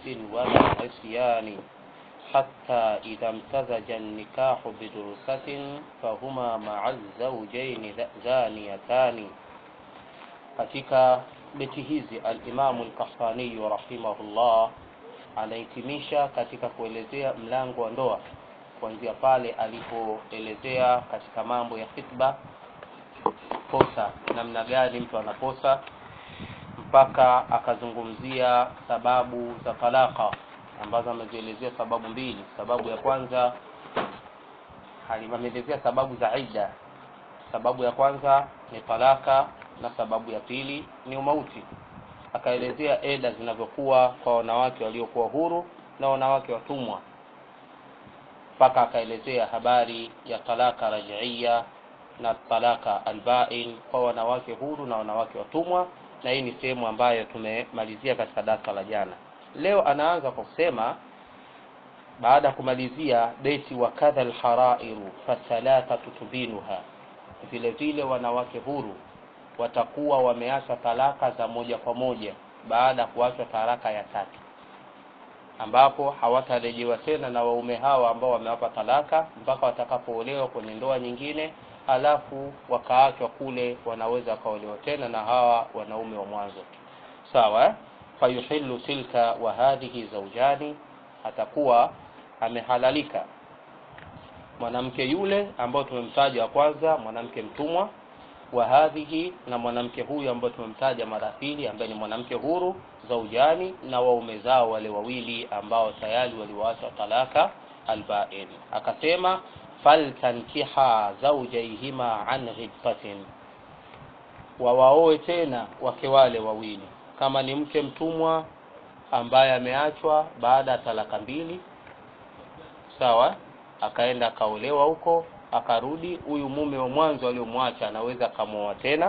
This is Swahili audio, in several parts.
دلس ولا عصيان حتى إذا امتزج النكاح بدرسة فهما مع الزوجين زانيتان katika beti hizi alimamu lkahtaniyu rahimahullah anahitimisha katika kuelezea mlango wa ndoa kuanzia pale alipoelezea katika mambo ya khitba posa namna gani mtu anaposa mpaka akazungumzia sababu za talaka ambazo amezielezea sababu mbili sababu ya kwanza ameelezea sababu za idda sababu ya kwanza ni talaka na sababu ya pili ni umauti akaelezea eda zinavyokuwa kwa wanawake waliokuwa huru na wanawake watumwa mpaka akaelezea habari ya talaka rajiia na talaka albain kwa wanawake huru na wanawake watumwa na hii ni sehemu ambayo tumemalizia katika darasa la jana leo anaanza kwa kusema baada ya kumalizia beti wa kadha lharairu fathalathatu tubinuha vile vile wanawake huru watakuwa wameacha talaka za moja kwa moja baada ya kuachwa talaka ya tatu ambapo hawatarejewa tena na waume hawa ambao wamewapa talaka mpaka watakapoolewa kwenye ndoa nyingine alafu wakaachwa kule wanaweza wakaolewa tena na hawa wanaume wa mwanzo sawa fayuhilu tilka wa hadhihi zaujani atakuwa amehalalika mwanamke yule ambao tumemtaja wa kwanza mwanamke mtumwa wa hadhihi na mwanamke huyu ambao tumemtaja mara pili ambaye ni mwanamke huru zaujani na waume zao wale wawili ambao tayari waliwaacha talaka albain akasema faltankiha zaujaihima an ghibtatin wawaoe tena wake wale wawili kama ni mke mtumwa ambaye ameachwa baada ya talaka mbili sawa akaenda akaolewa huko akarudi huyu mume wa mwanzo aliyomwacha anaweza akamwoa tena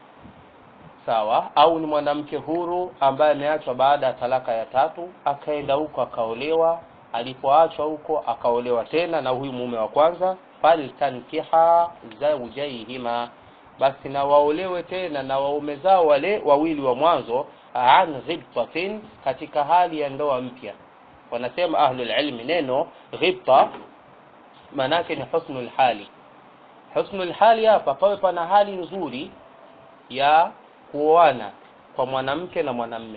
sawa au ni mwanamke huru ambaye ameachwa baada ya talaka ya tatu akaenda huko akaolewa alipoachwa huko akaolewa tena na huyu mume wa kwanza faltankiha zaujaihima basi na waolewe tena na waume zao wale wawili wa mwanzo an ghibtatin katika hali ya ndoa mpya wanasema ahlul ilmi neno ghibta maanake ni husnul hali husnul hali hapa pawe pana hali nzuri ya kuoana kwa mwanamke na mwanamme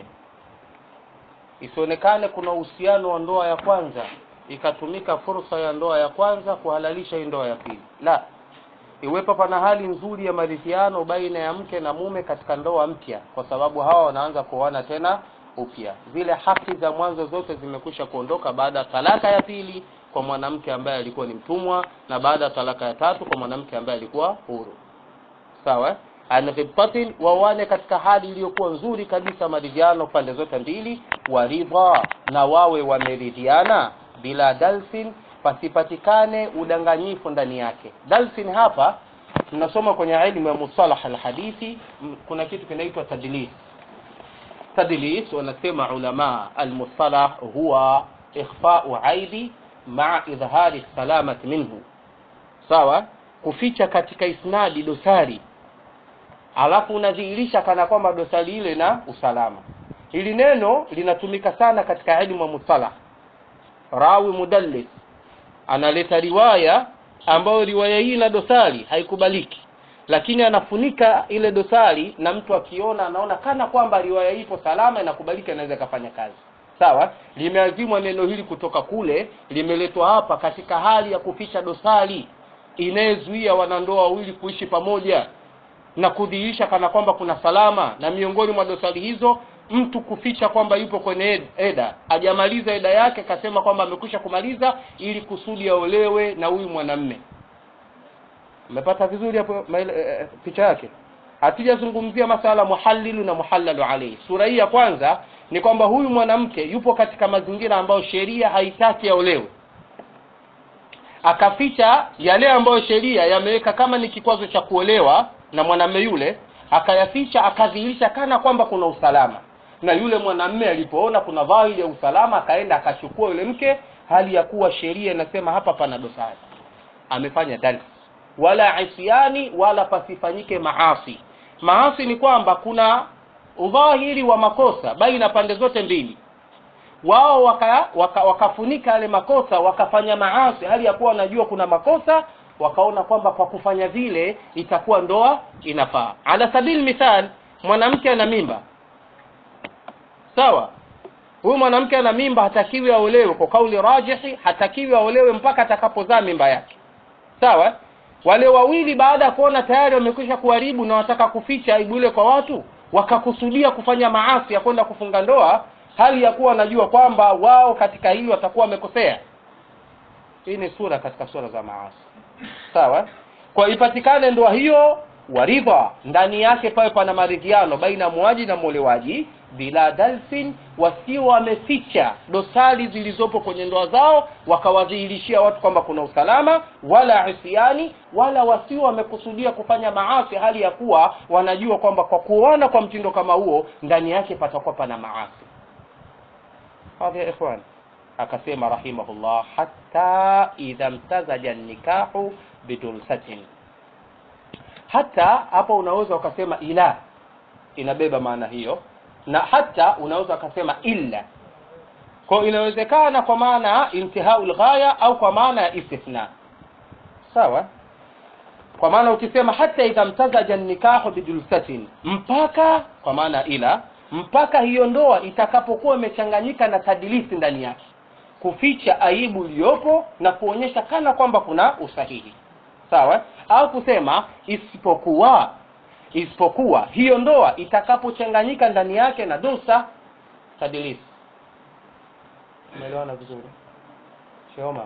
isionekane kuna uhusiano wa ndoa ya kwanza ikatumika fursa ya ndoa ya kwanza kuhalalisha hii ndoa ya pili la iwepo pana hali nzuri ya maridhiano baina ya mke na mume katika ndoa mpya kwa sababu hawa wanaanza kuoana tena upya zile haki za mwanzo zote zimekwisha kuondoka baada ya talaka ya pili kwa mwanamke ambaye alikuwa ni mtumwa na baada ya talaka ya tatu kwa mwanamke ambaye alikuwa huru sawa anghibtatin wawane katika hali iliyokuwa nzuri kabisa maridhiano pande zote mbili waridha na wawe wameridhiana bila dalsin pasipatikane udanganyifu ndani yake dalsin hapa tunasoma kwenye elimu ya musalah alhadithi kuna kitu kinaitwa tadlis tadlis wanasema ulama almusalah huwa ikhfau aibi maa idhhari salamati minhu sawa kuficha katika isnadi dosari alafu unadhihirisha kana kwamba dosari ile na usalama hili neno linatumika sana katika elimu ya musalah rawi mudallis analeta riwaya ambayo riwaya hii na dosari haikubaliki lakini anafunika ile dosari na mtu akiona anaona kana kwamba riwaya hii ipo salama inakubalika inaweza ikafanya kazi sawa limeazimwa neno hili kutoka kule limeletwa hapa katika hali ya kuficha dosari inayezuia wanandoa wawili kuishi pamoja na kudhihirisha kana kwamba kuna salama na miongoni mwa dosari hizo mtu kuficha kwamba yupo kwenye eda ajamaliza eda yake kasema kwamba amekwisha kumaliza ili kusudi aolewe na huyu mwanamme umepata vizuri hapo e, picha yake hatujazungumzia masala muhallilu na muhallalu alayhi sura hii ya kwanza ni kwamba huyu mwanamke yupo katika mazingira ambayo sheria haitaki aolewe akaficha yale ambayo sheria yameweka kama ni kikwazo cha kuolewa na mwanamme yule akayaficha akadhihirisha kana kwamba kuna usalama na yule mwanamme alipoona kuna dhahiri ya usalama akaenda akachukua yule mke hali ya kuwa sheria inasema hapa pana dosari amefanya dali wala isyani wala pasifanyike maasi maasi ni kwamba kuna udhahiri wa makosa baina pande zote mbili wao waka, waka, wakafunika yale makosa wakafanya maasi hali ya kuwa wanajua kuna makosa wakaona kwamba kwa kufanya vile itakuwa ndoa inafaa ala sabili mithal mwanamke ana mimba sawa huyu mwanamke ana mimba hatakiwi aolewe kwa kauli rajihi hatakiwi aolewe mpaka atakapozaa mimba yake sawa wale wawili baada ya kuona tayari wamekwisha kuharibu na wataka kuficha aibu ile kwa watu wakakusudia kufanya maasi ya kwenda kufunga ndoa hali ya kuwa wanajua kwamba wao katika hili watakuwa wamekosea hii ni sura katika sura za maasi sawa kwa ipatikane ndoa hiyo waridha ndani yake pawe pana maridhiano baina muaji na mwolewaji bila dalfin wasio wameficha dosari zilizopo kwenye ndoa zao wakawadhihirishia watu kwamba kuna usalama wala isiani wala wasio wamekusudia kufanya maasi hali ya kuwa wanajua kwamba kwa kuona kwa mtindo kama huo ndani yake patakuwa pana maasi hadhi ya ikhwan akasema rahimahullah hatta idha mtazaja nikahu bidulsatin hata hapo unaweza ukasema ila inabeba maana hiyo na hata unaweza ukasema illa kwa inawezekana kwa maana intihau lghaya au kwa maana ya istithna sawa kwa maana ukisema hata idha mtazaja nikahu bidulsatin mpaka kwa maana ila mpaka hiyo ndoa itakapokuwa imechanganyika na tadilisi ndani yake kuficha aibu iliyopo na kuonyesha kana kwamba kuna usahihi sawa au kusema isipokuwa isipokuwa hiyo ndoa itakapochanganyika ndani yake na dosa tadilisi umeelewana vizuri sheoma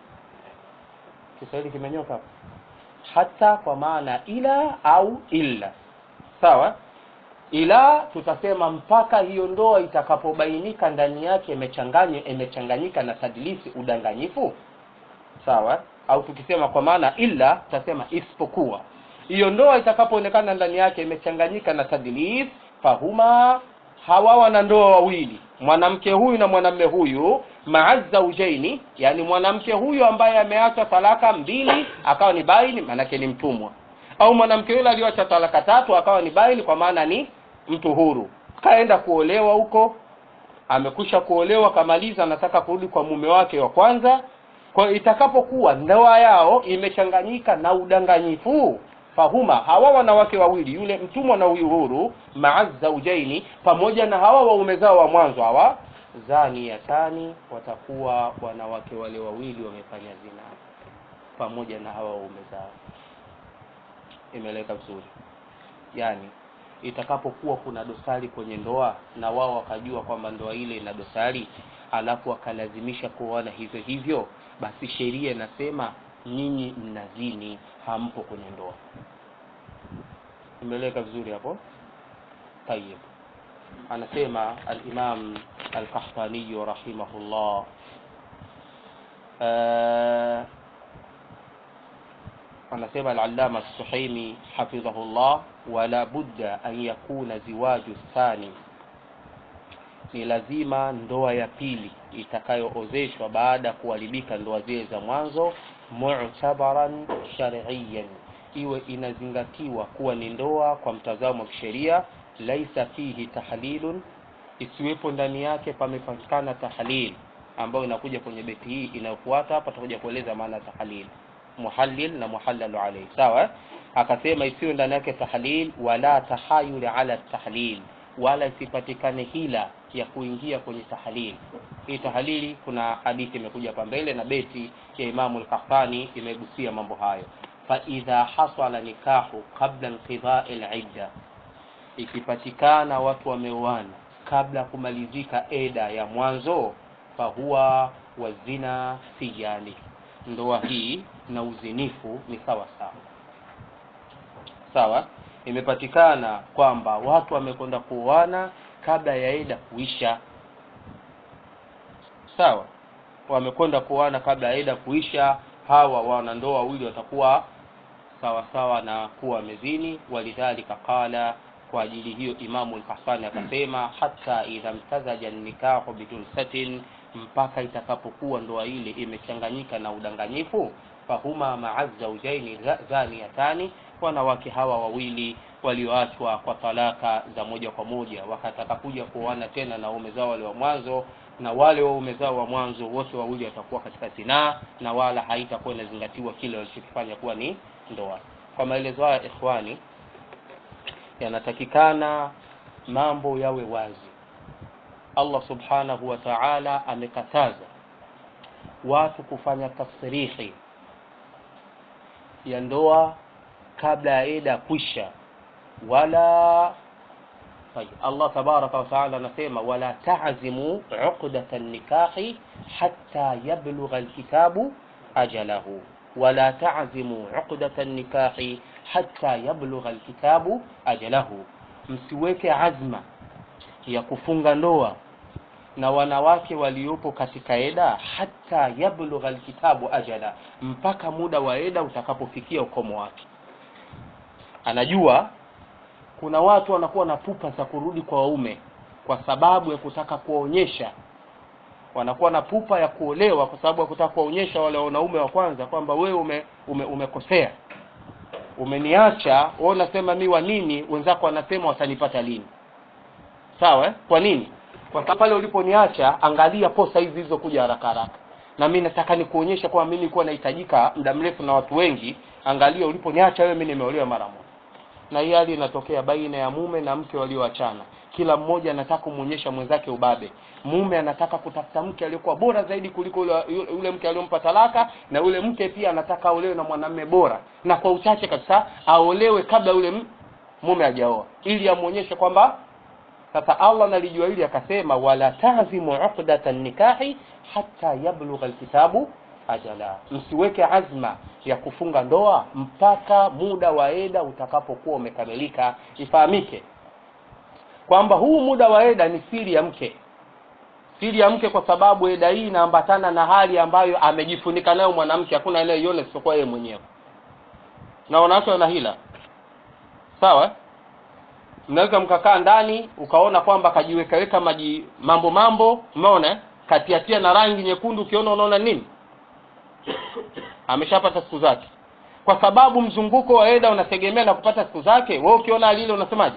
kiswahili kimenyoka hapo hata kwa maana ila au illa sawa ila tutasema mpaka hiyo ndoa itakapobainika ndani yake imechanganywa imechanganyika na tadilisi udanganyifu sawa au tukisema kwa maana illa tutasema isipokuwa hiyo ndoa itakapoonekana ndani yake imechanganyika na tadlis fahuma hawa wana ndoa wawili mwanamke huyu na mwanamme huyu maa zaujaini yani mwanamke huyu ambaye ameacha talaka mbili akawa ni baini maanake ni mtumwa au mwanamke yule aliyoacha talaka tatu akawa ni baini kwa maana ni mtu huru kaenda kuolewa huko amekwisha kuolewa kamaliza anataka kurudi kwa mume wake wa kwanza kwa hiyo itakapokuwa ndoa yao imechanganyika na udanganyifu fahuma hawa wanawake wawili yule mtumwa na huyu huru maa zaujaini pamoja na hawa waume zao wa mwanzo hawa zaniyatani watakuwa wanawake wale wawili wamefanya zina pamoja na hawa waume zao imeleka vizuri yani itakapokuwa kuna dosari kwenye ndoa na wao wakajua kwamba ndoa ile ina dosari alafu wakalazimisha kuoana hivyo hivyo basi sheria inasema nyinyi mnazini hampo kwenye ndoa imeleka vizuri hapo tayib anasema alimam alkahtaniyu rahimahullah uh, anasema alalama suhaimi hafidhahullah wala budda an yakuna ziwaju thani ni lazima ndoa ya pili itakayoozeshwa baada ya kuharibika ndoa zile za mwanzo mu'tabaran shar'iyan iwe inazingatiwa kuwa ni ndoa kwa mtazamo wa kisheria laisa fihi tahlilun isiwepo ndani yake pamepatikana tahlil ambayo inakuja kwenye beti hii inayofuata hapa tutakuja kueleza maana tahlil muhallil na muhallalu alayhi sawa akasema isiwe ndani yake tahlil wala tahayul ala tahlil wala isipatikane hila ya kuingia kwenye tahlil hii tahlili kuna hadithi imekuja hapa mbele na beti ya imamu al-Qahtani imegusia mambo hayo fa idha hasala nikahu qabla inqidha'i al-idda ikipatikana watu wameoana kabla kumalizika eda ya mwanzo fahuwa wazina sijani ndoa hii na uzinifu ni sawa sawa sawa imepatikana kwamba watu wamekwenda kuoana kabla ya eda kuisha sawa wamekwenda kuoana kabla ya eda kuisha hawa wanandoa wawili watakuwa sawa sawa na kuwa mezini walidhalika qala kwa ajili hiyo imamu al-Qahtani akasema hata idha mtazaja nikahu bidulsatin mpaka itakapokuwa ndoa ile imechanganyika na udanganyifu fahuma maa zaujaini zaniyatani wanawake hawa wawili walioachwa kwa talaka za moja kwa moja wakataka kuja kuoana tena na waume zao wale wa mwanzo na wale waume zao wa mwanzo wote wawili watakuwa katika zinaa na wala haitakuwa inazingatiwa kile walichokifanya kuwa ni ndoa kwa maelezo haya ikhwani yanatakikana mambo yawe wazi allah subhanahu wa taala amekataza watu kufanya tasrihi ya ndoa kabla ya eda kwisha wala طيب الله تبارك وتعالى نسيما ولا تعزموا عقدة النكاح حتى يبلغ الكتاب أجله ولا تعزموا عقدة النكاح حتى يبلغ الكتاب أجله msiweke azma ya kufunga ndoa na wanawake waliopo katika eda hata yablugha alkitabu ajala mpaka muda wa eda utakapofikia ukomo wake anajua kuna watu wanakuwa na pupa za kurudi kwa waume kwa sababu ya kutaka kuwaonyesha wanakuwa na pupa ya kuolewa kwa sababu ya kutaka kuwaonyesha wale wanaume wa kwanza kwamba wewe ume, ume, umekosea umeniacha wewe unasema mi wa nini wenzako wanasema watanipata lini sawa eh? kwa nini kwa sababu pale uliponiacha angalia posa hizi zilizokuja haraka haraka na mi nataka nikuonyesha kwamba mi nilikuwa nahitajika muda mrefu na watu wengi angalia uliponiacha wewe mi nimeolewa mara moja na hii hali inatokea baina ya mume na mke walioachana kila mmoja anataka kumwonyesha mwenzake ubabe mume anataka kutafuta mke aliyekuwa bora zaidi kuliko yule, yule mke aliyompa talaka na yule mke pia anataka aolewe na mwanamume bora na kwa uchache kabisa aolewe kabla yule mume hajaoa ili amwonyeshe kwamba sasa allah nalijua hili akasema wala tazimu uqdata nikahi hata yablugha alkitabu ajala msiweke azma ya kufunga ndoa mpaka muda wa eda utakapokuwa umekamilika ifahamike kwamba huu muda wa eda ni siri ya mke siri ya mke kwa sababu eda hii inaambatana na hali ambayo amejifunika nayo mwanamke hakuna anayeiona isipokuwa yeye mwenyewe na wanawake wana hila sawa mnaweza mkakaa ndani ukaona kwamba kajiwekaweka maji mambo mambo umeona katiatia na rangi nyekundu ukiona unaona nini ameshapata siku zake kwa sababu mzunguko wa eda unategemea na kupata siku zake wewe ukiona hali ile unasemaje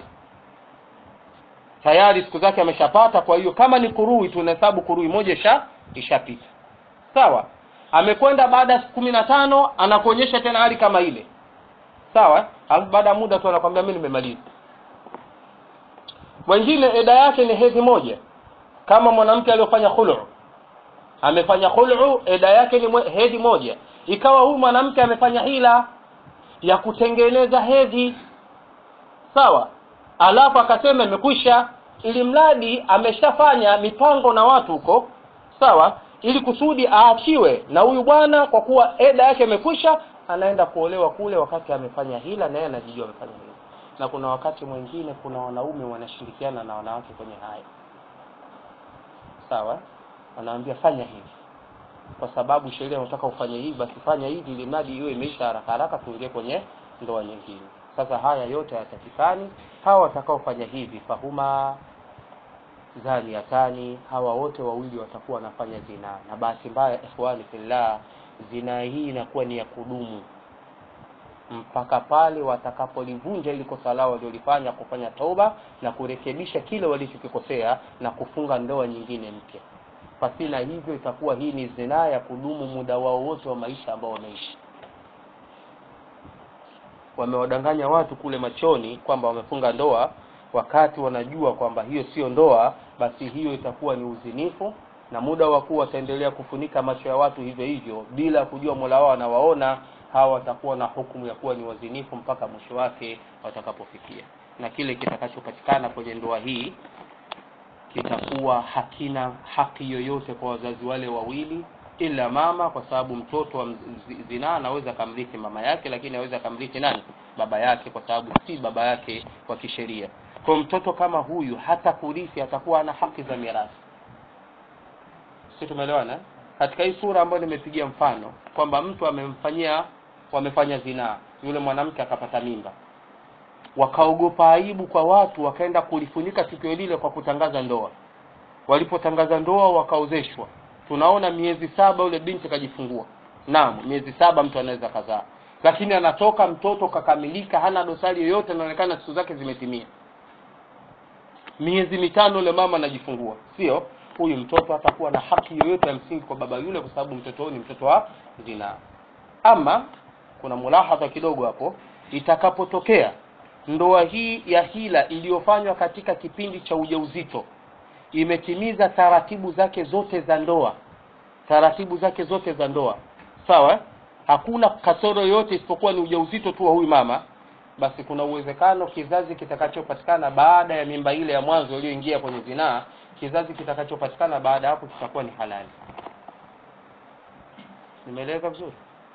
tayari siku zake ameshapata kwa hiyo kama ni kurui tunahesabu kurui moja isha ishapita sawa amekwenda baada ya siku kumi na tano anakuonyesha tena hali kama ile sawa alafu baada ya muda tu anakwambia mi nimemaliza wengine eda yake ni hedhi moja kama mwanamke aliyofanya khulu amefanya khulu eda yake ni hedhi moja ikawa huyu mwanamke amefanya hila ya kutengeneza hedhi sawa alafu akasema imekwisha ili mradi ameshafanya mipango na watu huko sawa ili kusudi aachiwe na huyu bwana kwa kuwa eda yake imekwisha anaenda kuolewa kule wakati amefanya hila na yeye anajijua amefanya hila na kuna wakati mwingine kuna wanaume wanashirikiana na wanawake kwenye haya sawa wanaambia fanya hivi kwa sababu sheria inataka ufanye hivi basi fanya hivi ili mradi iwe imeisha haraka haraka tuingie kwenye ndoa nyingine sasa haya yote hayatakikani hawa watakaofanya hivi fahuma zaniatani hawa wote wawili watakuwa wanafanya zinaa na bahati mbaya ikhwani fillah zinaa hii inakuwa ni ya kudumu mpaka pale watakapolivunja ili kosa lao waliolifanya kufanya toba na kurekebisha kile walichokikosea na kufunga ndoa nyingine mpya pasina hivyo itakuwa hii ni zinaa ya kudumu muda wao wote wa maisha ambao wameishi wamewadanganya watu kule machoni kwamba wamefunga ndoa wakati wanajua kwamba hiyo sio ndoa basi hiyo itakuwa ni uzinifu na muda wa kuwa wataendelea kufunika macho ya watu hivyo hivyo bila kujua mola wao anawaona hawa watakuwa na hukumu ya kuwa ni wazinifu mpaka mwisho wake watakapofikia na kile kitakachopatikana kwenye ndoa hii kitakuwa hakina haki yoyote kwa wazazi wale wawili ila mama kwa sababu mtoto wa zinaa anaweza kamrithi mama yake lakini aweza kamrithi nani baba yake kwa sababu si baba yake kwa kisheria kwa mtoto kama huyu hata kurithi atakuwa ana haki za mirathi si tumeelewana katika hii sura ambayo nimepigia mfano kwamba mtu amemfanyia wamefanya zinaa yule mwanamke akapata mimba wakaogopa aibu kwa watu wakaenda kulifunika tukio lile kwa kutangaza ndoa walipotangaza ndoa wakaozeshwa tunaona miezi saba yule binti kajifungua naam miezi saba mtu anaweza kazaa lakini anatoka mtoto kakamilika hana dosari yoyote anaonekana siku zake zimetimia miezi mitano yule mama anajifungua sio huyu mtoto atakuwa na haki yoyote ya msingi kwa baba yule kwa sababu mtoto huyu ni mtoto wa zinaa ama kuna mulahadha kidogo hapo itakapotokea ndoa hii ya hila iliyofanywa katika kipindi cha ujauzito imetimiza taratibu zake zote za ndoa taratibu zake zote za ndoa sawa eh? hakuna kasoro yoyote isipokuwa ni ujauzito tu wa huyu mama basi kuna uwezekano kizazi kitakachopatikana baada ya mimba ile ya mwanzo iliyoingia kwenye zinaa kizazi kitakachopatikana baada ya hapo kitakuwa ni halali nimeeleza vizuri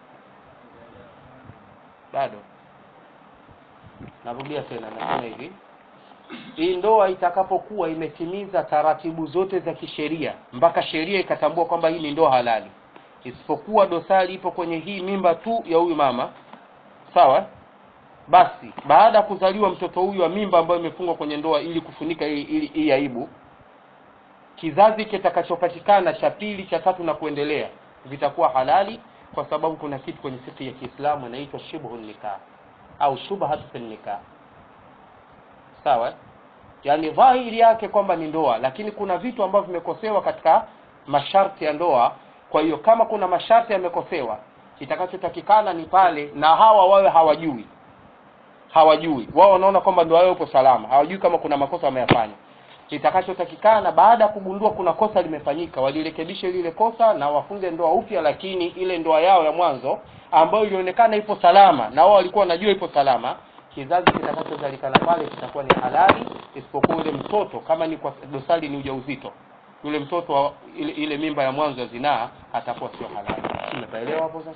bado narudia tena nasema hivi hii ndoa itakapokuwa imetimiza taratibu zote za kisheria mpaka sheria ikatambua kwamba hii ni ndoa halali isipokuwa dosari ipo kwenye hii mimba tu ya huyu mama sawa basi baada ya kuzaliwa mtoto huyu wa mimba ambayo imefungwa kwenye ndoa ili kufunika hii hii- hii aibu kizazi kitakachopatikana cha pili cha tatu na kuendelea vitakuwa halali kwa sababu kuna kitu kwenye fikhi ya Kiislamu inaitwa shibhu nikah au shubhatu fi nikah sawa eh? yaani dhahiri yake kwamba ni ndoa lakini kuna vitu ambavyo vimekosewa katika masharti ya ndoa kwa hiyo kama kuna masharti yamekosewa kitakachotakikana ni pale na hawa wawe hawajui hawajui wao wanaona kwamba ndoa yao ipo salama hawajui kama kuna makosa wameyafanya kitakachotakikana baada ya kugundua kuna kosa limefanyika walirekebishe lile kosa na wafunge ndoa upya lakini ile ndoa yao ya mwanzo ambayo ilionekana ipo salama na wao walikuwa wanajua ipo salama kizazi kitakachozalikana pale kitakuwa ni halali isipokuwa yule mtoto kama ni kwa dosari ni ujauzito yule mtoto wa ile, ile mimba ya mwanzo ya zinaa atakuwa sio halali umepaelewa hapo sasa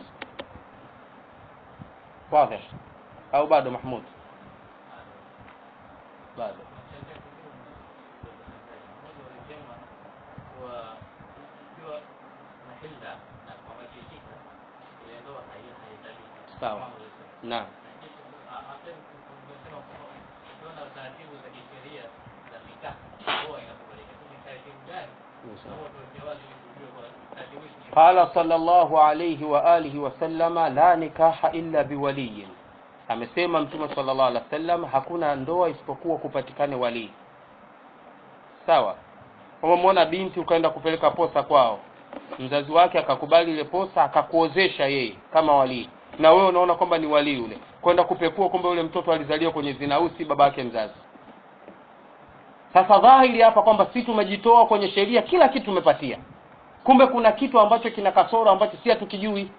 wazi au bado mahmud bado sawa naam قال صلى الله عليه وآله وسلم لا نكاح إلا بولي amesema mtume sallallahu alaihi wasallam hakuna ndoa isipokuwa kupatikane walii sawa umemwona binti ukaenda kupeleka posa kwao mzazi wake akakubali ile posa akakuozesha yeye kama walii na wewe unaona kwamba ni walii yule kwenda kupekua kumbe yule mtoto alizaliwa kwenye zinausi baba yake mzazi sasa dhahiri hapa kwamba si tumejitoa kwenye sheria kila kitu tumepatia kumbe kuna kitu ambacho kina kasoro ambacho si hatukijui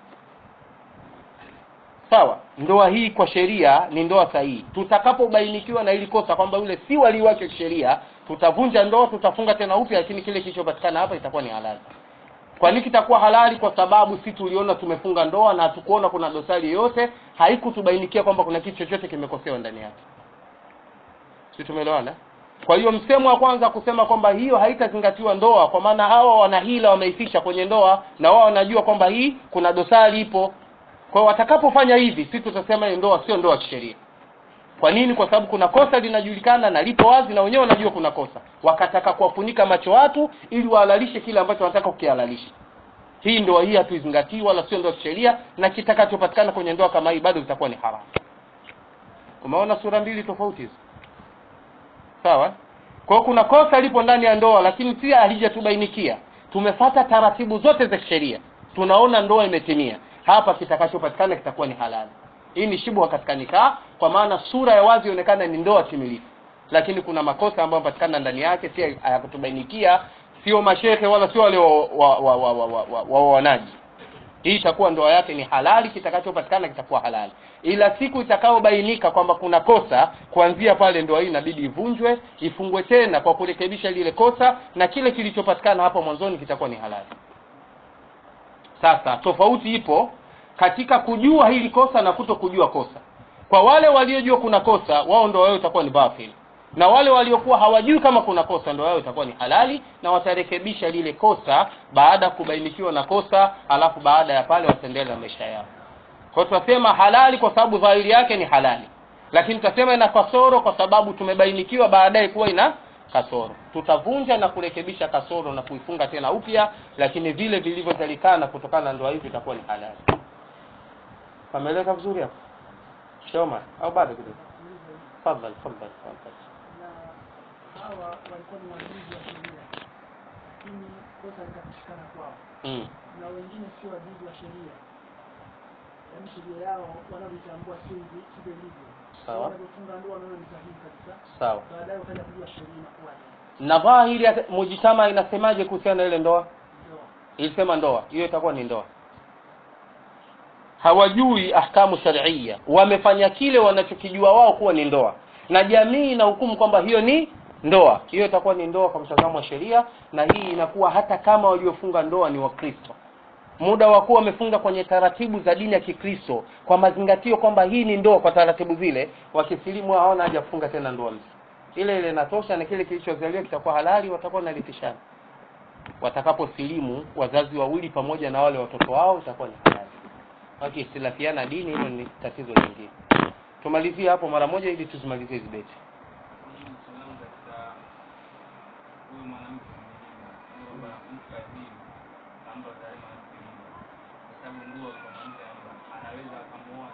sawa ndoa hii kwa sheria ni ndoa sahihi tutakapobainikiwa na ili kosa kwamba yule si walii wake kisheria tutavunja ndoa tutafunga tena upya lakini kile kilichopatikana hapa itakuwa ni halali kwa nini kitakuwa halali kwa sababu si tuliona tumefunga ndoa na hatukuona kuna dosari yoyote haikutubainikia kwamba kuna kitu chochote kimekosewa ndani yake si tumeelewana kwa hiyo msemo wa kwanza kusema kwamba hiyo haitazingatiwa ndoa kwa maana hawa wana hila wameifisha kwenye ndoa na wao wanajua kwamba hii kuna dosari ipo kwa hiyo watakapofanya hivi si tutasema hii ndoa sio ndoa kisheria kwa nini kwa sababu kuna kosa linajulikana na lipo wazi na wenyewe wanajua kuna kosa wakataka kuwafunika macho watu ili wahalalishe kile ambacho wanataka kukihalalisha hii ndoa hii hatuizingatii wala sio ndoa kisheria na kitakachopatikana kwenye ndoa kama hii bado itakuwa ni haramu umeona sura mbili tofauti hizo sawa kwa hiyo kuna kosa lipo ndani ya ndoa lakini pia halijatubainikia tumefata taratibu zote za kisheria tunaona ndoa imetimia hapa kitakachopatikana kitakuwa ni halali hii ni shibwa katika nikaa kwa maana sura ya wazi ionekana ni ndoa timilifu lakini kuna makosa ambayo yanapatikana ndani yake si hayakutubainikia sio mashehe wala sio wale waonaji wa, wa, wa, wa, wa, wa, wa hii itakuwa ndoa yake ni halali kitakachopatikana kitakuwa halali ila siku itakayobainika kwamba kuna kosa kuanzia pale ndoa hii inabidi ivunjwe ifungwe tena kwa kurekebisha lile kosa na kile kilichopatikana hapo mwanzoni kitakuwa ni halali sasa tofauti ipo katika kujua hili kosa na kuto kujua kosa kwa wale waliojua kuna kosa wao ndoa yao itakuwa ni batil na wale waliokuwa hawajui kama kuna kosa ndoa yao itakuwa ni halali na watarekebisha lile kosa baada ya kubainikiwa na kosa alafu baada ya pale wataendelea na maisha yao kwa hiyo tunasema halali kwa sababu dhahiri yake ni halali lakini tutasema ina kasoro kwa sababu tumebainikiwa baadaye kuwa ina kasoro tutavunja na kurekebisha kasoro na kuifunga tena upya lakini vile vilivyozalikana kutokana na ndoa hizi itakuwa ni halali pameleka vizuri hapo shoma au bado kidogo tafadhali tafadhali tafadhali na hawa walikuwa ni wajuzi wa sheria lakini kosa likapatikana kwao mm. na wengine sio wajuzi wa sheria yaani sheria yao wanavyotambua sio hivi sivyo ilivyo Sawa. wanavyofunga ndoa wanaona ni sahihi kabisa sawa baadaye ukaja kujua sheria inakuwaje na dhahiri ya mujitama inasemaje kuhusiana na ile ndoa ndoa ilisema ndoa hiyo itakuwa ni ndoa hawajui ahkamu sharia wamefanya kile wanachokijua wao kuwa ni ndoa na jamii inahukumu kwamba hiyo ni ndoa hiyo itakuwa ni ndoa kwa mtazamo wa sheria na hii inakuwa hata kama waliofunga ndoa ni wakristo muda wa kuwa wamefunga kwenye taratibu za dini ya kikristo kwa mazingatio kwamba hii ni ndoa kwa taratibu zile wakisilimu hawana haja kufunga tena ndoa mpya ile ile inatosha na kile kilichozaliwa kitakuwa halali watakuwa wanalipishana watakaposilimu wazazi wawili pamoja na wale watoto wao itakuwa ni halali wakiistilafiana dini hilo ni tatizo lingine tumalizie hapo mara moja ili tuzimalizie hizi beti salamu katika huyu mwanamke mwingine kwamba mtu kazini amba tayari mwanamke mmoja kwa sababu ndoa kwa mwanamke amba anaweza akamuoa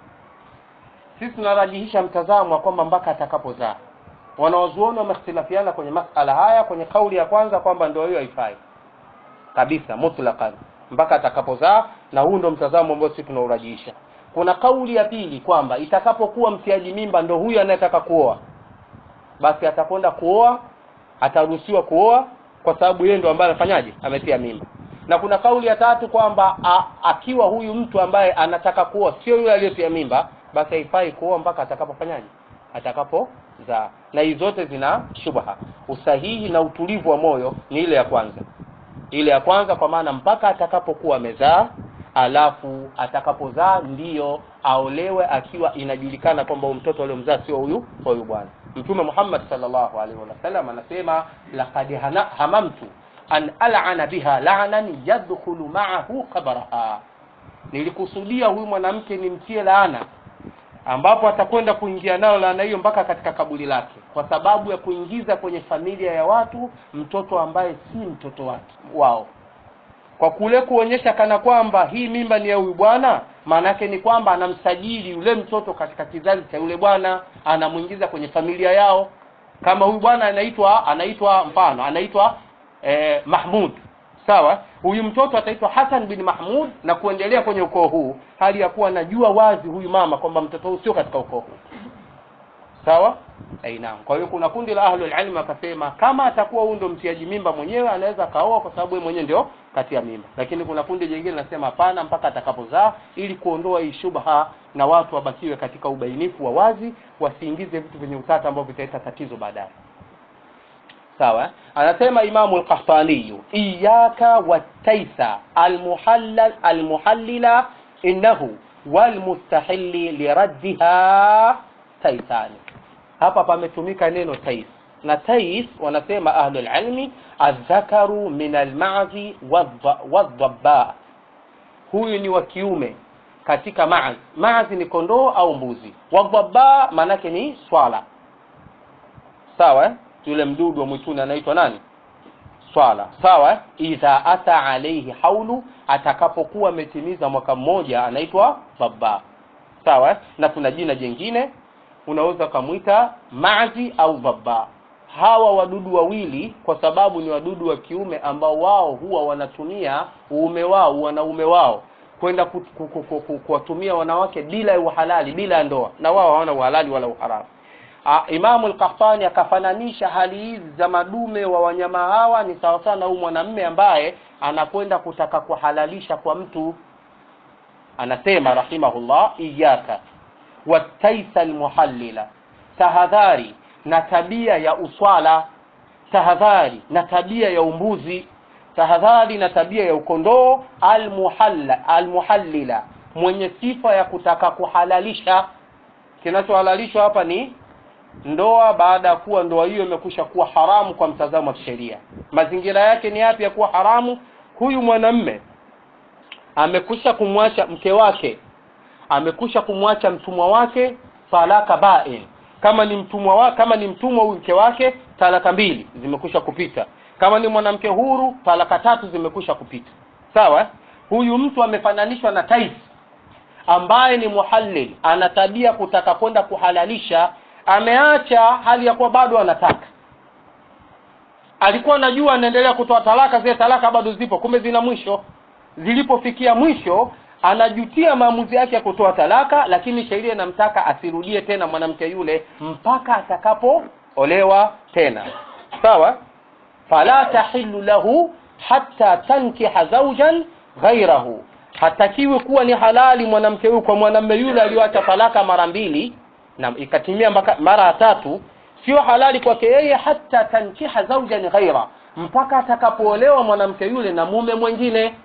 sisi tunarajihisha mtazamo wa kwamba mpaka atakapozaa wanaozuoni wamehtilafiana kwenye masala haya kwenye kauli ya kwanza kwamba ndoa hiyo haifai kabisa mutlaqan mpaka atakapozaa na huu ndo mtazamo ambao sisi tunaurajihisha kuna kauli ya pili kwamba itakapokuwa mtiaji mimba ndo huyo anayetaka kuoa basi atakwenda kuoa ataruhusiwa kuoa kwa sababu yeye ndo ambaye anafanyaje ametia mimba na kuna kauli ya tatu kwamba a- akiwa huyu mtu ambaye anataka kuoa sio yule aliyetia mimba basi haifai kuoa mpaka atakapofanyaje atakapozaa na hizi zote zina shubha usahihi na utulivu wa moyo ni ile ya kwanza ile ya kwanza kwa maana mpaka atakapokuwa amezaa alafu atakapozaa ndiyo aolewe akiwa inajulikana kwamba huyu mtoto aliyomzaa sio huyu huyu bwana mtume Muhammad sallallahu alaihi wasallam anasema laqad hana- hamamtu an al'ana biha la'nan yadkhulu ma'ahu qabraha nilikusudia huyu mwanamke nimtie laana ambapo atakwenda kuingia nayo laana hiyo mpaka katika kaburi lake kwa sababu ya kuingiza kwenye familia ya watu mtoto ambaye si mtoto wake wao kwa kule kuonyesha kana kwamba hii mimba ni ya huyu bwana maana yake ni kwamba anamsajili yule mtoto katika kizazi cha yule bwana anamuingiza kwenye familia yao kama huyu bwana anaitwa anaitwa mfano anaitwa eh, Mahmud sawa huyu mtoto ataitwa Hassan bin Mahmud na kuendelea kwenye ukoo huu hali ya kuwa anajua wazi huyu mama kwamba mtoto huu sio katika ukoo huu sawa Eh, naam kwa hiyo kuna kundi la ahlul ilm akasema kama atakuwa huyu ndo mtiaji mimba mwenyewe anaweza akaoa kwa sababu yeye mwenyewe ndio katia mimba lakini kuna kundi jingine linasema hapana mpaka atakapozaa ili kuondoa hii shubha na watu wabakiwe katika ubainifu wa wazi wasiingize vitu vyenye utata ambavyo vitaleta tatizo baadaye sawa anasema imamu al-qahtani iyaka wataisa almuhallal almuhallila innahu walmustahilli liraddiha taisani hapa pametumika neno tais na tais wanasema ahlul ilmi adhakaru min almazi wadhabba huyu ni wa kiume katika maaz maazi ni kondoo au mbuzi wadhabba maanake ni swala sawa eh? yule mdudu wa mwituni anaitwa nani swala sawa eh? idha ata alaihi haulu atakapokuwa ametimiza mwaka mmoja anaitwa dhabba sawa eh? na kuna jina jingine unaweza ukamwita mazi au dhabba hawa wadudu wawili kwa sababu ni wadudu wa kiume ambao wao huwa wanatumia uume wao wanaume wao kwenda ku- ku- ku- ku- ku- kuwatumia wanawake bila ya uhalali bila ya ndoa na wao hawana uhalali wala uharamu Ah, Imamu al-Qahtani akafananisha hali hizi za madume wa wanyama hawa ni sawa sawa na huyu mwanamume ambaye anakwenda kutaka kuhalalisha kwa mtu anasema rahimahullah iyaka wataisa almuhallila tahadhari na tabia ya uswala tahadhari na tabia ya umbuzi tahadhari na tabia ya ukondoo almuhalla almuhallila mwenye sifa ya kutaka kuhalalisha kinachohalalishwa hapa ni ndoa baada ya kuwa ndoa hiyo imekwisha kuwa haramu kwa mtazamo wa sheria mazingira yake ni yapi ya kuwa haramu huyu mwanamme amekwisha kumwacha mke wake amekwisha kumwacha mtumwa wake talaka bain kama ni mtumwa wa, kama ni mtumwa huyu mke wake talaka mbili zimekwisha kupita kama ni mwanamke huru talaka tatu zimekwisha kupita sawa huyu mtu amefananishwa na taisi ambaye ni muhallil ana tabia kutaka kwenda kuhalalisha ameacha hali ya kuwa bado anataka alikuwa anajua anaendelea kutoa talaka zile talaka bado zipo kumbe zina mwisho zilipofikia mwisho anajutia maamuzi yake ya kutoa talaka lakini sheria inamtaka asirudie tena mwanamke yule mpaka atakapoolewa tena sawa fala tahillu lahu hatta tankiha zawjan ghairahu hatakiwi kuwa ni halali mwanamke huyu kwa mwanamume yule aliyoacha talaka mara mbili na ikatimia mpaka mara ya tatu sio halali kwake yeye hata tankiha zawjan ghaira mpaka atakapoolewa mwanamke yule na mume mwingine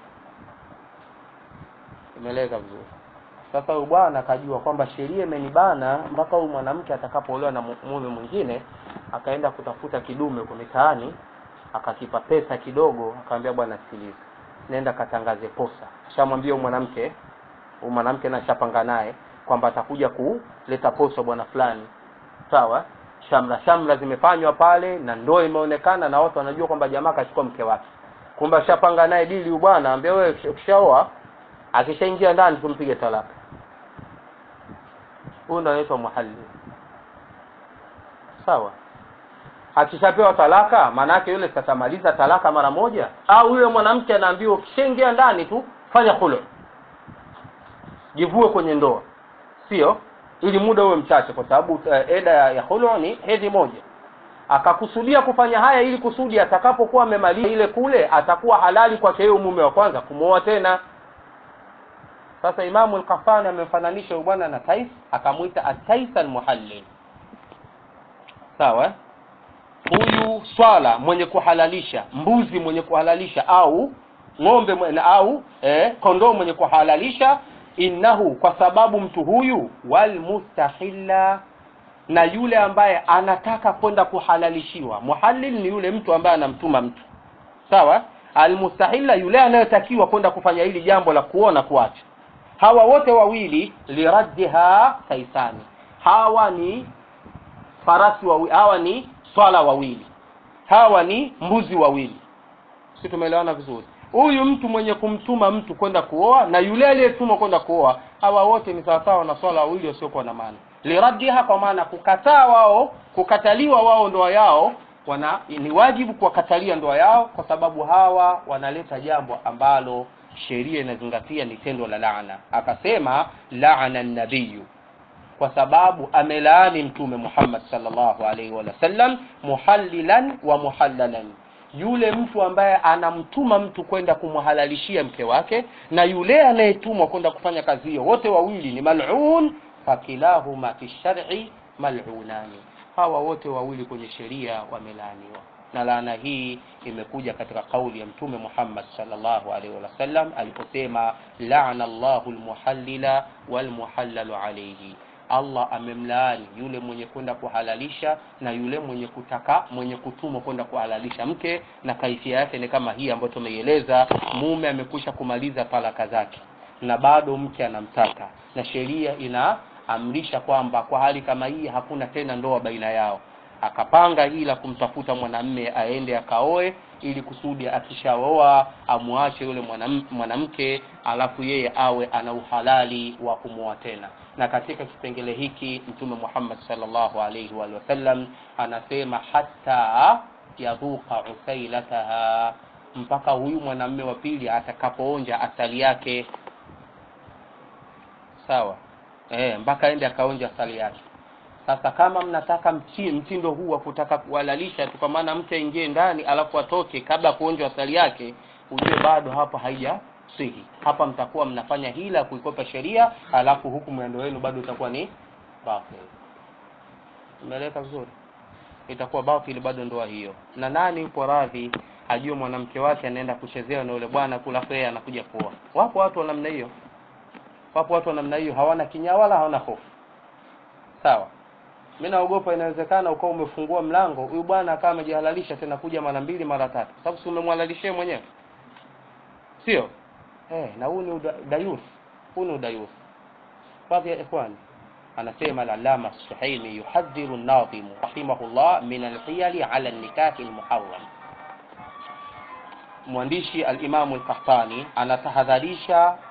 imeeleka vizuri sasa huyu bwana akajua kwamba sheria imenibana mpaka huyu mwanamke atakapoolewa na mu- mume mwingine akaenda kutafuta kidume kwa mitaani akakipa pesa kidogo akamwambia bwana sikiliza nenda katangaze posa shamwambia huyu mwanamke huyu mwanamke na shapanga naye kwamba atakuja kuleta posa bwana fulani sawa shamra shamra zimefanywa pale na ndoa imeonekana na watu wanajua kwamba jamaa kachukua mke wake kumbe ashapanga naye dili huyu bwana ambia wewe ukishaoa akishaingia ndani tumpige talaka huyu ndo anaitwa muhalli sawa akishapewa talaka maana yake yule tatamaliza talaka mara moja au yule mwanamke anaambiwa ukishaingia ndani tu fanya khulu jivue kwenye ndoa sio ili muda uwe mchache kwa sababu uh, eda ya, ya khulu ni hedhi moja akakusudia kufanya haya ili kusudi atakapokuwa amemaliza ile kule atakuwa halali kwake yeye mume wa kwanza kumwoa tena sasa imamu al-Qahtani amemfananisha huyu bwana na tais akamwita at-tais al-muhallil sawa eh? huyu swala mwenye kuhalalisha mbuzi mwenye kuhalalisha au ng'ombe mwenye, au eh, kondoo mwenye kuhalalisha innahu kwa sababu mtu huyu walmustahilla na yule ambaye anataka kwenda kuhalalishiwa muhallil ni yule mtu ambaye anamtuma mtu sawa almustahilla yule anayetakiwa kwenda kufanya hili jambo la kuona kuacha hawa wote wawili liraddiha taisani hawa ni farasi wawili hawa ni swala wawili hawa ni mbuzi wawili si tumeelewana vizuri huyu mtu mwenye kumtuma mtu kwenda kuoa na yule aliyetumwa kwenda kuoa hawa wote ni sawasawa na swala wawili wasiokuwa na maana liraddiha kwa maana kukataa wao kukataliwa wao ndoa yao wana ni wajibu kuwakatalia ndoa yao kwa sababu hawa wanaleta jambo ambalo sheria inazingatia ni tendo la laana akasema laana nabiyu kwa sababu amelaani mtume Muhammad sallallahu alaihi wa sallam muhallilan wa muhallalan yule mtu ambaye anamtuma mtu kwenda kumhalalishia mke wake na yule anayetumwa kwenda kufanya kazi hiyo wote wawili ni mal'un fakilahuma fi shar'i mal'unani hawa wote wawili kwenye sheria wamelaaniwa na laana hii imekuja katika kauli ya mtume Muhammad sallallahu alaihi wasallam aliposema laana Allahu almuhallila walmuhallalu alayhi Allah amemlaani yule mwenye kwenda kuhalalisha na yule mwenye kutaka mwenye kutumwa kwenda kuhalalisha mke na kaifia yake ni kama hii ambayo tumeieleza mume amekwisha kumaliza talaka zake na bado mke anamtaka na sheria inaamrisha kwamba kwa hali kama hii hakuna tena ndoa baina yao akapanga hili la kumtafuta mwanamme aende akaoe ili kusudi akishaoa amwache yule mwanam- mwanamke alafu yeye awe ana uhalali wa kumwoa tena na katika kipengele hiki mtume Muhammad sallallahu alaihi wa sallam anasema hata yadhuqa usailataha mpaka huyu mwanamme wa pili atakapoonja asali yake sawa eh mpaka aende akaonja asali yake sasa kama mnataka mchi, mtindo huu wa kutaka kuhalalisha tu kwa maana mke aingie ndani alafu atoke kabla ya kuonja asali yake ujue bado hapa haija sihi hapa mtakuwa mnafanya hila kuikopa sheria alafu hukumu ya ndoa yenu bado itakuwa ni batil umeeleka vizuri itakuwa batil bado ndoa hiyo na nani yupo radhi ajue mwanamke wake anaenda kuchezewa na yule bwana kula yeye anakuja kuoa wapo watu wa namna hiyo wapo watu wa namna hiyo hawana kinyaa wala hawana hofu sawa mimi naogopa inawezekana ukawa umefungua mlango huyu bwana akawa amejihalalisha tena kuja mara mbili mara tatu sababu si umemhalalishia mwenyewe sio eh na huu ni uda- dayus huu ni udayus baadhi ya ikhwani anasema al-allama suhaimi yuhadhiru an-nadhim rahimahullah min al-hiyali ala an-nikah al-muharram mwandishi al-imamu al-qahtani anatahadharisha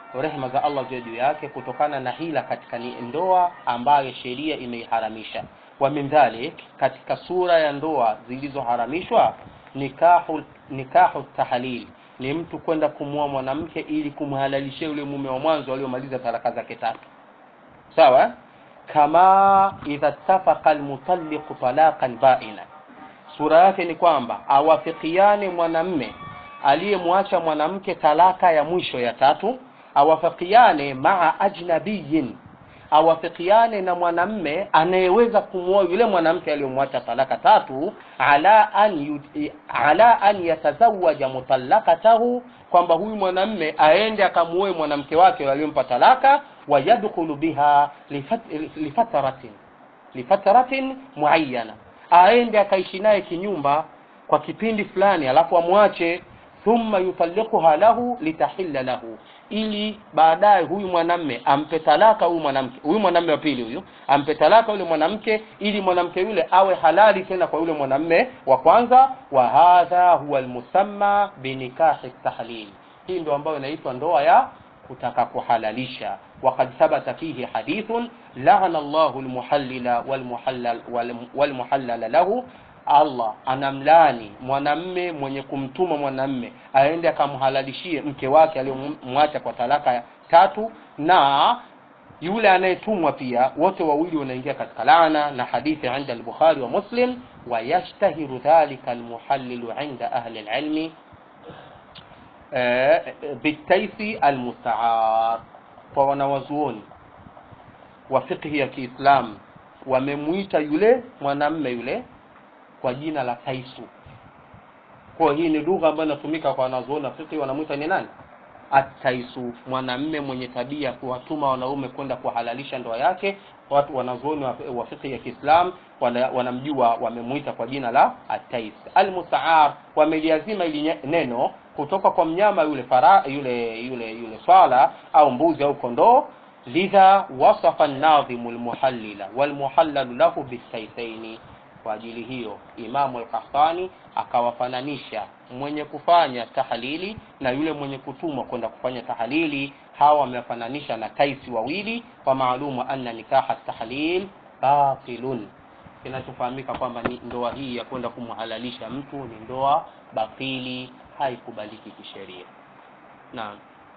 rehema za Allah ziwe juu yake kutokana na hila katika ni ndoa ambayo sheria imeiharamisha wa min dhalik katika sura ya ndoa zilizoharamishwa nikahu nikahu tahlil ni mtu kwenda kumwoa mwanamke ili kumhalalishia yule mume wa mwanzo aliyomaliza talaka zake tatu sawa kama idha ittafaqa almutalliqu talaqan baina sura yake ni kwamba awafikiane mwanamme aliyemwacha mwanamke talaka ya mwisho ya tatu awafikiane maa ajnabiyin awafikiane na mwanamme anayeweza kumwoa yule mwanamke aliyomwacha talaka tatu ala an, yud- ala an yatazawaja mutallaqatahu kwamba huyu mwanamme aende akamuoe mwanamke wake aliyompa talaka wayadkhulu biha lifat- lifataratin lifataratin muayyana aende akaishi naye kinyumba kwa kipindi fulani alafu amwache thumma yutalliquha lahu litahilla lahu ili baadaye huyu mwanamme ampe talaka huyu mwanamke huyu mwanamme wa pili huyu ampe talaka yule mwanamke ili mwanamke yule awe halali tena kwa yule mwanamme wa kwanza wa hadha huwa almusamma binikahi tahlil hii ndio ambayo inaitwa ndoa ya kutaka kuhalalisha وقد ثبت فيه حديث لعن الله المحلل والمحلل والمحلل له Allah anamlani mwanamme mwenye kumtuma mwanamme aende akamhalalishie mke wake aliyomwacha kwa talaka tatu, na yule anayetumwa pia, wote wawili wanaingia katika laana, na hadithi inda al-Bukhari wa Muslim, wa yashtahiru dhalika almuhallilu inda ahli alilmi eh, bitaisi almustaar, kwa wanawazuoni wa fiqhi ya Kiislamu wamemwita yule mwanamme yule kwa jina la taisu. Kwa hii ni lugha ambayo inatumika kwa wanazuoni wa fiqh, wanamwita ni nani? Ataisu, mwanamme mwenye tabia kuwatuma wanaume kwenda kuhalalisha ndoa yake. Watu wanazuoni wa wa fiqh ya Kiislam wana, wanamjua wamemwita kwa jina la atais. Almustaar wameliazima ili nye- neno kutoka kwa mnyama yule fara, yule yule yule swala au mbuzi au kondoo lidha wasafa an-nadhimu al-muhallila wal-muhallalu lahu bisayfaini kwa ajili hiyo Imamu al-Qahtani akawafananisha mwenye kufanya tahalili na yule mwenye kutumwa kwenda kufanya tahalili. Hawa wamefananisha na taisi wawili, wa maalumu anna nikaha tahlil batilun, kinachofahamika kwamba ni ndoa hii ya kwenda kumhalalisha mtu ni ndoa batili, haikubaliki kisheria. Naam.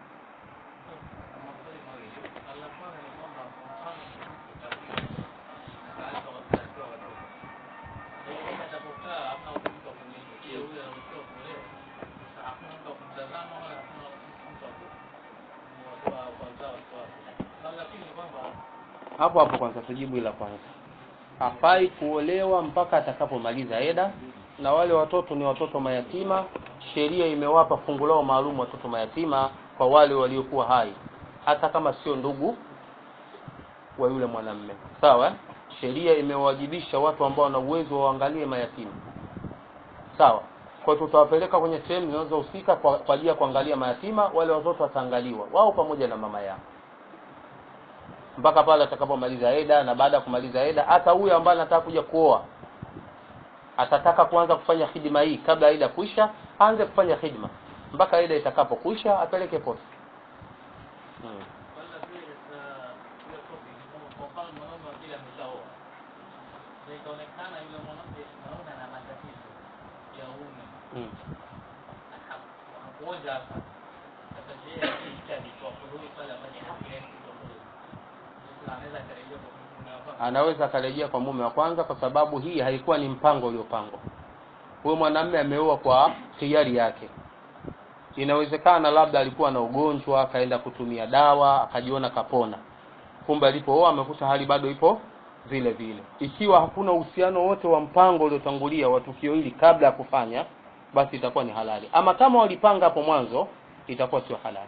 hapo hapo kwanza tujibu ila kwanza hafai kuolewa mpaka atakapomaliza eda na wale watoto ni watoto mayatima sheria imewapa fungu lao maalum watoto mayatima kwa wale waliokuwa hai hata kama sio ndugu wa yule mwanamme sawa eh? sheria imewajibisha watu ambao wana uwezo waangalie mayatima sawa kwa hiyo tutawapeleka kwenye sehemu zinazohusika kwa kwa ajili ya kuangalia mayatima wale watoto wataangaliwa wao pamoja na mama yao mpaka pale atakapomaliza eda na baada ya kumaliza eda hata huyo ambaye anataka kuja kuoa atataka kuanza kufanya hidima hii kabla eda kuisha aanze kufanya hidima mpaka eda itakapokwisha apeleke posta hmm. Kwanza vile katika hiyo topic ni kwamba kwa mfano mwanaume wa pili ameshaoa. Na ikaonekana yule mwanamke mwanaume ana matatizo ya uume. Hmm. Hakuonja hapa. Sasa je, kisha alitoa fuluhi pale afanye haki yake kutoa fuluhi. Sasa anaweza akarejea kwa mume wa kwanza. anaweza akarejea kwa mume wa kwanza kwa sababu hii haikuwa ni mpango uliopangwa huyo mwanamume ameoa kwa hiari yake inawezekana labda alikuwa na ugonjwa akaenda kutumia dawa akajiona kapona kumbe alipooa amekuta hali bado ipo vile vile ikiwa hakuna uhusiano wote wa mpango uliotangulia wa tukio hili kabla ya kufanya basi itakuwa ni halali ama kama walipanga hapo mwanzo itakuwa sio halali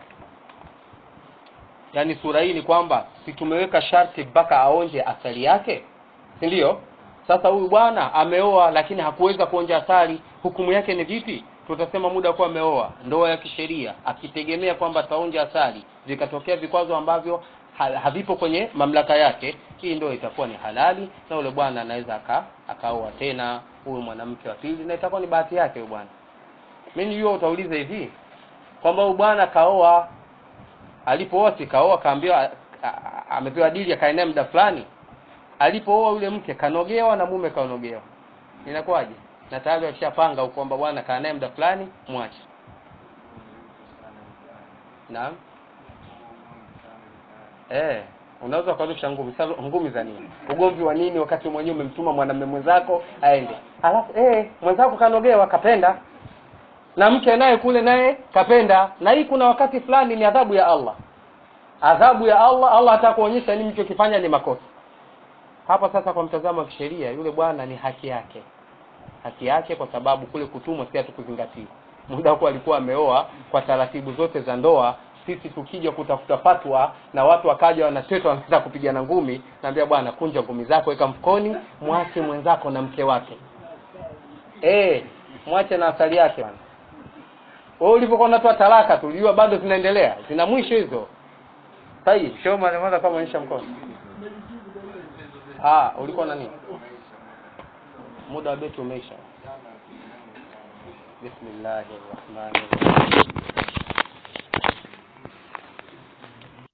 yaani sura hii ni kwamba si tumeweka sharti mpaka aonje asali yake si ndio sasa huyu bwana ameoa lakini hakuweza kuonja asali hukumu yake ni vipi tutasema muda kuwa ameoa ndoa ya kisheria akitegemea kwamba ataonja asali vikatokea vikwazo ambavyo ha- havipo kwenye mamlaka yake hii ndoa itakuwa ni halali na yule bwana anaweza aka akaoa tena huyu mwanamke wa pili na itakuwa ni bahati yake huyu bwana mimi nijua utauliza hivi kwamba huyu bwana kaoa alipooa sikaoa kaambiwa a- a- amepewa dili akae naye muda fulani alipooa yule mke kanogewa na mume kanogewa inakuwaje na tayari washapanga kwamba bwana kaa naye muda fulani mwache naam eh unaweza ukarusha ngumi sasa ngumi za nini ugomvi wa nini wakati mwenyewe umemtuma mwanamume mwenzako aende alafu eh mwenzako kanogewa kapenda na mke naye kule naye kapenda na hii kuna wakati fulani ni adhabu ya Allah adhabu ya Allah Allah hataka kuonyesha nini mlichokifanya ni makosa hapa sasa kwa mtazamo wa kisheria yule bwana ni haki yake haki yake kwa sababu kule kutumwa si hatukuzingatia muda huko alikuwa ameoa kwa taratibu zote za ndoa sisi tukija kutafuta fatwa na watu wakaja wanateta wanaanza kupigana ngumi naambia bwana kunja ngumi zako weka mfukoni mwache mwenzako na mke wake eh mwache na asali yake bwana wewe ulipokuwa unatoa talaka tulijua bado zinaendelea zina mwisho hizo sahihi sio mara moja kama onyesha mkono ah ulikuwa na nini muda wa beti umeisha bismillahir rahmanir rahim